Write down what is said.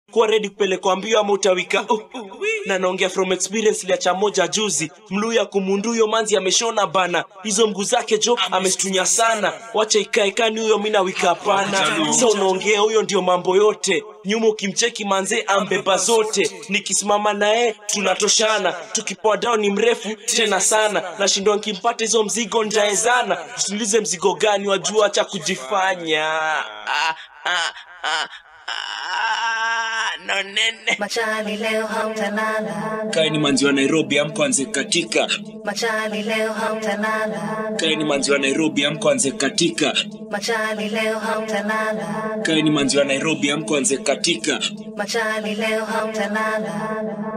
kuwa ready kupelekwa mbio ama utawika uh, na naongea from experience liacha moja juzi mluya kumunduyo manzi ameshona bana hizo mguu zake jo amestunya sana wacha ikaekani huyo mina wika hapana sa unaongea huyo ndio mambo yote nyuma ukimcheki manze ambeba zote nikisimama naye tunatoshana tukipoa down ni mrefu tena sana nashindwa nkimpata hizo mzigo njaezana usiulize mzigo gani wajua cha kujifanya ah, ah, ah, ah, no nene Machali leo hamtalala, kae ni manzi wa nairobi amkwanze katika machali leo hamtalala, kae ni manzi wa nairobi amkwanze katika machali leo hamtalala, kae ni manzi wa nairobi amkwanze katika machali leo hamtalala.